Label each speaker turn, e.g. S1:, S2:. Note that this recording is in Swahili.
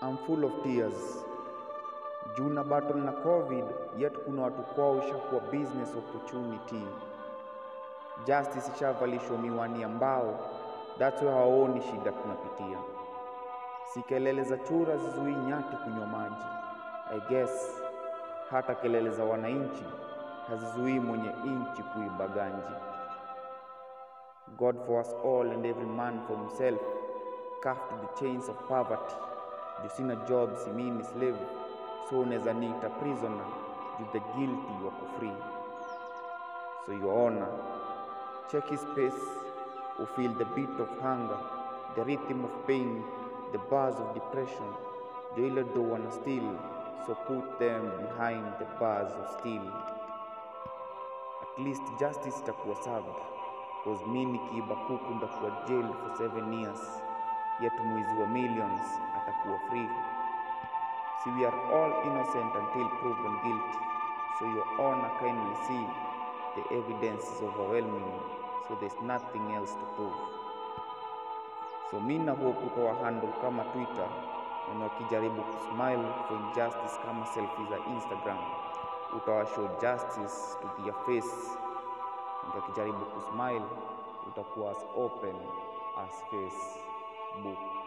S1: I'm full of tears. Juu na battle na COVID, yet kuna watu kwao ishakuwa business opportunity. Justice ishavalishwa miwani ya mbao, that's why hawaoni shida tunapitia. Si kelele za chura zizuii nyati kunywa maji. I guess hata kelele za wananchi hazizuii mwenye inchi kuiba ganji. God for us all and every man for himself, cuffed to the chains of poverty. Juu sina job, si mimi ni slave, so unaweza niita prisoner, juu the guilty wako free. So your honor, check his pace, or feel the beat of hunger, the rhythm of pain, the bars of depression. Juu ile do wanna steal, so put them behind the bars of steel. At least justice itakuwa served, cause mi nikiiba kuku ndakuwa jail for seven years, yet mwizi wa millions atakuwa free. See, we are all innocent until proven guilty. So, Your Honor, kindly see the evidence is overwhelming, so there's nothing else to prove. So, mi na hope utawa handle kama Twitter, na wakijaribu kusmile for injustice kama selfie za Instagram, utawa show justice to their face, na wakijaribu kusmile utakuwa as open as Facebook.